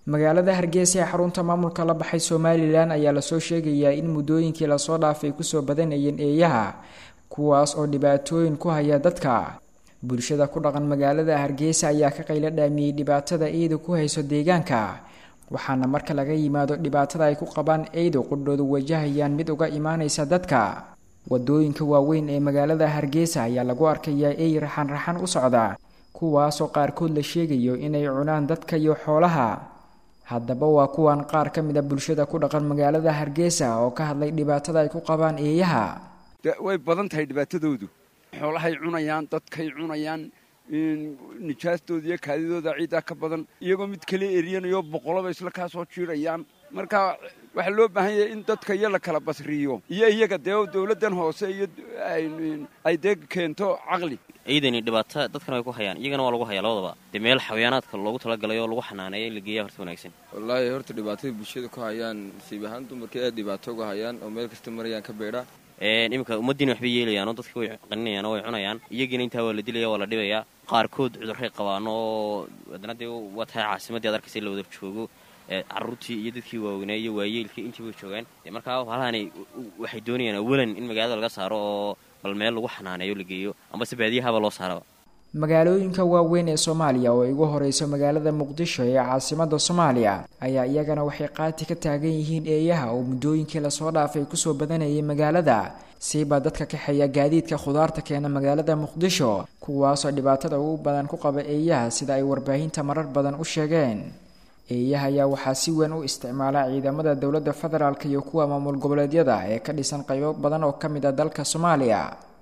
magaalada hargeysa ee xarunta maamulka la baxay somalilan ayaa lasoo sheegayaa in muddooyinkii lasoo dhaafay kusoo badanayeen eeyaha kuwaas oo dhibaatooyin ku haya dadka bulshada ku dhaqan magaalada hargeysa ayaa ka qaylo dhaamiyey dhibaatada eedu ku hayso deegaanka waxaana marka laga yimaado dhibaatada ay ku qabaan eedu qudhoodu wajahayaan mid uga imaanaysa dadka wadooyinka waaweyn ee magaalada hargeysa ayaa lagu arkayaa ey raxan raxan u socda kuwaasoo qaarkood la sheegayo inay cunaan dadka iyo xoolaha haddaba waa kuwan qaar ka mid a bulshada ku dhaqan magaalada hargeysa oo ka hadlay dhibaatada ay ku qabaan eeyaha way badan tahay dhibaatadoodu xoolahay cunayaan dadkay cunayaan nijaastooda iyo kaadidooda ciiddaa ka badan iyagoo mid kale eryanayoo boqolaba isla kaa soo jiirayaan marka waxaa loo baahan yahay in dadka iyo la kala basriyo iyo iyaga dee dowladdan hoose iyo ay dee keento caqli ciidani dhibaato dadkana way ku hayaan iyagana waa lagu hayaa labadaba dee meel xayaanaadka loogu talagalay oo lagu xanaaneeya in la geeya horta wanaagsan wallaahi horta dhibaatada bulshada ku hayaan siib ahaan dumarka aad dhibaato uga hayaan oo meel kasta marayaan ka beedha iminka ummaddiina waxbay yeelayaan oo dadka way qaninayaan oo way cunayaan iyagiina intaa waa la dilaya waa la dhibayaa qaarkood cudurray qabaan oo haddana dee waa tahay caasimaddii ad arkaysa in la wada joogo caruurtii iyo dadkii waaweynaa iyo waayeelkii intii way joogaan markaa halahani waxay doonayaan awalan in magaalada laga saaro oo bal meel lagu xanaaneeyo la geeyo ambase baadiyahaba loo saaraba magaalooyinka waaweyn ee soomaaliya oo ay ugu horeyso magaalada muqdisho ee caasimada soomaaliya ayaa iyagana waxay qaati ka taagan yihiin eeyaha oo muddooyinkii lasoo dhaafay kusoo badanayay magaalada siibaa dadka kaxeeya gaadiidka khudaarta keena magaalada muqdisho kuwaasoo dhibaatada ugu badan ku qaba eeyaha sida ay warbaahinta marar badan u sheegeen eeyaha ayaa waxaa si weyn u isticmaala ciidamada dowladda federaalk iyo kuwa maamul goboleedyada ee ka dhisan qaybo badan oo ka mid a dalka soomaaliya